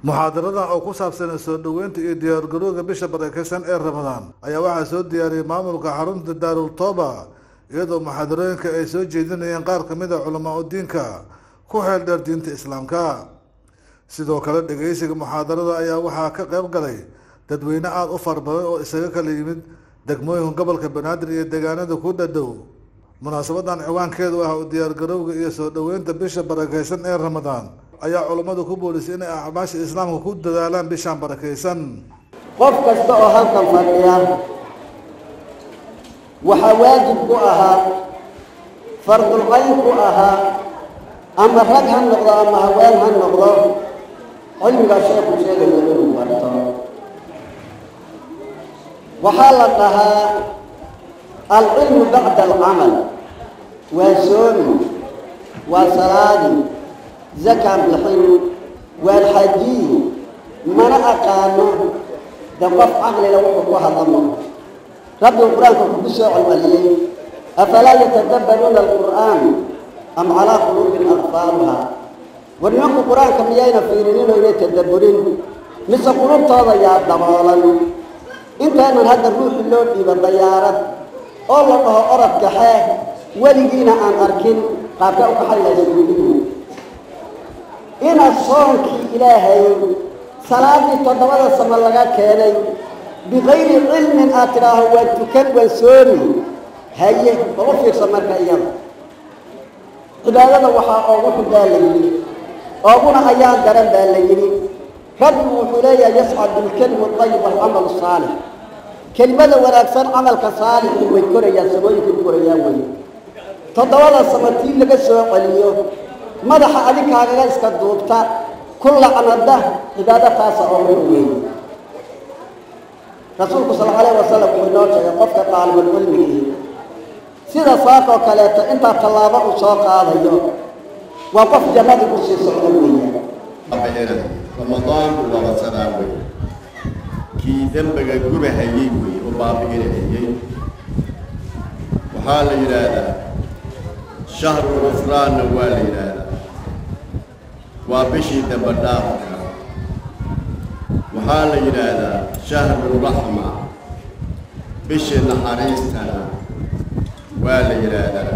muxaadaradan oo ku saabsanay soo dhoweynta iyo diyaargarowga bisha barakeysan ee ramadaan ayaa waxaa soo diyaariyey maamulka xarunta daarul tooba iyadoo muxaadarooyinka ay soo jeedinayeen qaar kamid a culamaa u diinka ku xeel dheer diinta islaamka sidoo kale dhegeysiga muxaadarada ayaa waxaa ka qeyb galay dadweyne aada u fara badan oo isaga kala yimid degmooyinka gobolka banaadir iyo deegaanada ku dhadhow munaasabadan ciwaankeedu ah u diyaargarowga iyo soo dhoweynta bisha barakeysan ee ramadaan ayaa culammadu ku boolisay inay acmaasha islaamka ku dadaalaan bishaan barakeysan qof kasta oo halkan fadhiya waxaa waajib ku ahaa fardulcayn ku ahaa ama rag ha noqdo ama haween ha noqdo cilmigaa sheekhu sheegaya inuu barto waxaa la dhahaa alcilmu bacda alcamal waa soomi waa salaadi zakaa bixin waa xajiyi mana aqaano de qof caqlila wuxuu ku hadlamo rabbigu qur-aanka kugu soo celceliyey afalaa yatadabbaruuna alqur'aan am calaa quluubin aqfaaruha war nimanku qur-aanka miyayna fiirinin oo inay tadabburin mise qulubtooda yaa daboolan intaanan hadda ruuxi loo dhiibo dayaarad oo la dhaho orod kaxee weligiina aan arkin qaabka u kaxaylaysa gudigu inaad soonkii ilaahay salaadii toddobada samo laga keenay bikayri cilmin aad tidhaaho waan tukan waan soomi haye bal u fiirsa marka iyada cibaadada waxaa oogu xun baa la yidhi ooguna ayaan daran baa la yidhi rabbigu wuxuu leeyahay yascad bilkelimi ayib walcamal saalix kelimada wanaagsan camalka saalixi way korayaan samooyinkay korayaan wey toddobada samo tii laga soo celiyo madaxa adinkaagaga iska duubta ku lacnada cibaado taasa oo xun weeye rasuulku sal alayh wasalam wuxuu inoo sheegay qofka daalibulcilmigii sida saakoo kaleeto intaa tallaabo uu soo qaadayo waa qof jannadii ku sii socdo weeye ramadaanku waa basadaa wey kii dembiga gubahayey wey oo baabi'inahayey waxaa la yidhaahdaa shahru gufraanna waa la yidhaahdaa waa bishii dembe dhaafka waxaa la yidhaahdaa shahru raxma bishii naxariistana waa la yidhaahdaa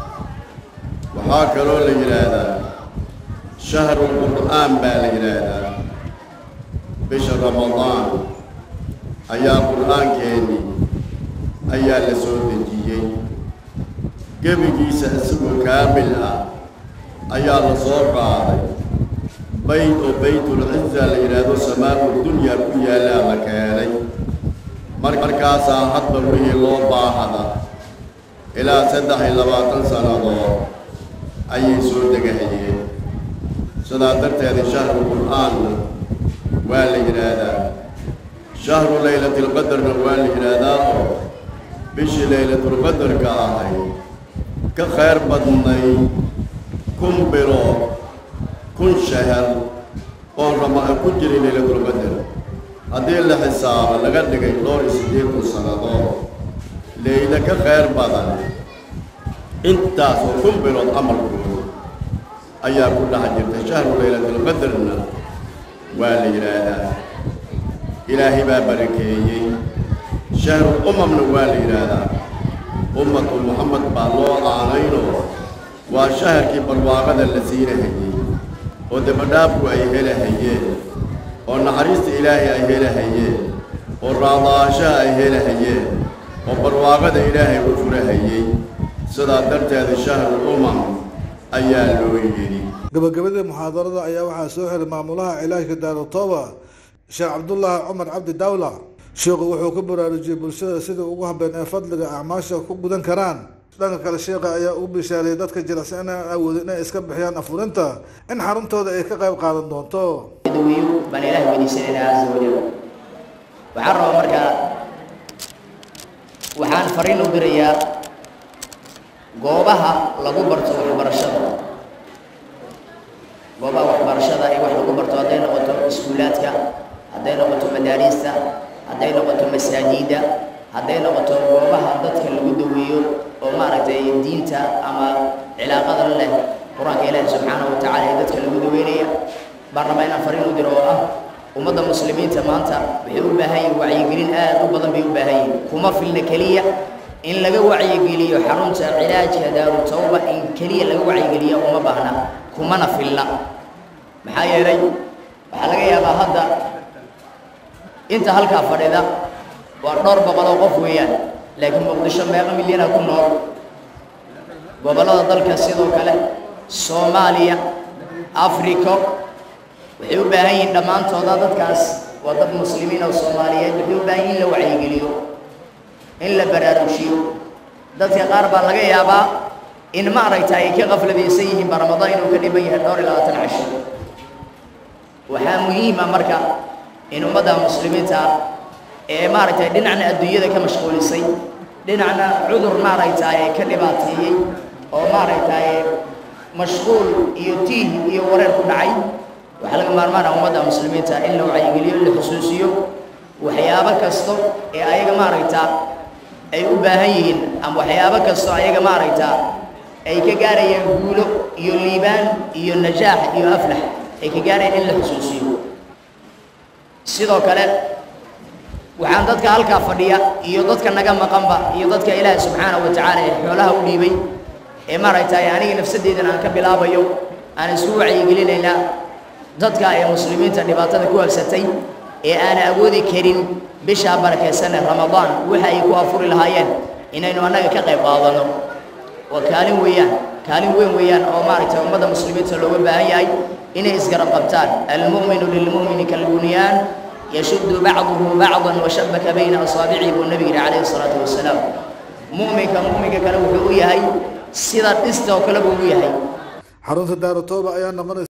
waxaa kaloo la yidhaahdaa shahru qur'aan baa la yidhaahdaa bisha ramadaan ayaa qur'aankeenni ayaa la soo dejiyey gebigiisa isagoo kaamil ah ayaa la soo qaaday bayt oo baytulciza la yidhaahdo samaau dunyaa ku yaallaa la keenay markaasaa hadba wixii loo baahada ilaa saddex iyo labaatan sannadood ayay soo degahayeen sidaa darteeda shahru qur'aanna waa la yidhaahdaa shahru laylatilqadarna waa la yidhaahdaa oo bishii laylatulqadarka ahay ka khayr badnay kun bilood kun shahar oo rama ku jiray laylatulqadar haddii la xisaabo laga dhigay dhowr iyo siddeetan sannadood leyla ka khayr badan intaas oo kun bilood amalkooda ayaa ku dhex jirta shahru laylatilqadarna waa la yidhaahdaa ilaahay baa barakeeyey shahrul umamna waa la yidhaahdaa ummatu muxamed baa loo aanaynoo waa shaharkii barwaaqada la siinahayey oo dabadhaafku ay helahayeen oo naxariista ilaahay ay helahayeen oo raadaashaha ay helahayeen oo barwaaqada ilaahay u furahayey sidaa darteeda shahrul umam ayaa loo yidhi gabagabadii muxaadarada ayaa waxaa soo xiray maamulaha cilaajka daarutooba sheekh cabdullaahi cumar cabdi dawla sheikhu wuxuu ku baraarujiyey bulshada sidai ugu habeen ee fadliga acmaasha ku gudan karaan dhanka kale sheekha ayaa u bishaariyey dadka jilicsan inaan awoodin inay iska bixiyaan afurinta in xaruntooda ay ka qayb qaadan doonto dawiyu baan ilaah weydiisanaynaa caza wajal waxaan rabaa markaa waxaan fariin u dirayaa goobaha lagu barto waxbarashada goobaha waxbarashada ee wax lagu barto hadday noqoto iskuulaadka hadday noqoto madaariista hadday noqoto masaajida hadday noqoto goobaha dadka lagu daweeyo oo maaragtay diinta ama cilaaqada leh qur-aanka ilaahi subxaanahu wa tacala ee dadka lagu daweynaya baan rabaa inaan fariin u diro oo ah ummadda muslimiinta maanta waxay u baahan yihin wacyigelin aad u badan bay u baahan yihin kuma filna keliya in laga wacyigeliyo xarunta cilaajka daaru tawba in keliya laga wacyigeliya uma baahna kumana filna maxaa yeelay waxaa laga yaabaa hadda inta halkaa fadhida waa dhowr boqol oo qof weeyaan laakiin muqdisho meeqa milyana ku nool gobollada dalka sidoo kale soomaaliya africo waxay u baahan yihiin dhammaantooda dadkaas waa dad muslimiin oo soomaaliyeed waxay u baahan yihin in la wacyigeliyo in la baraarujiyo dadka qaar baa laga yaabaa in maaragta ay ka qafladaysan yihiin ba ramadaan inuu ka dhiban yahay dhowr iyo labaatan casho waxaa muhiima marka in ummadda muslimiinta ee maaragtay dhinacna adduunyada ka mashquulisay dhinacna cudur maaragtay ka dhibaateeyey oo maaragtay mashquul iyo tiih iyo wareer ku dhacay waxaa laga maarmaana ummadda muslimiinta in la wacyigeliyo in la xusuusiyo waxyaabo kasto ee ayaga maaragta ay u baahan yihiin ama waxyaabo kasto ayaga maaragta ay ka gaarayaan guulo iyo liibaan iyo najaax iyo aflax ay ka gaarayaan in la xusuusiyo sidoo kale waxaan dadka halkaa fadhiya iyo dadka naga maqanba iyo dadka ilaahay subxaanahu wa tacaala ee xoolaha u dhiibay ee maaragtay aniga nafsadeydan aan ka bilaabayo aan isku wacyigelinaynaa dadka ee muslimiinta dhibaatada ku habsatay ee aan awoodi karin bishaa barakaysan ee ramadaan waxa ay ku afuri lahaayeen inaynu annaga ka qayb qaadano waa kaalin weeyaan kaalin weyn weeyaan oo maaragtay ummadda muslimiinta looga baahan yahay inay isgarab qabtaan almu'minu lilmu'mini kalbunyaan yashuddu bacduhu bacdan washabaka bayna asaabicihi buu nabiga yidhi calayhi salaatu wasalaam mu'minka mu'minka kale wuxuu u yahay sida dhista oo kale buu u yahay xarunta daarutooba ayaa noqonaysa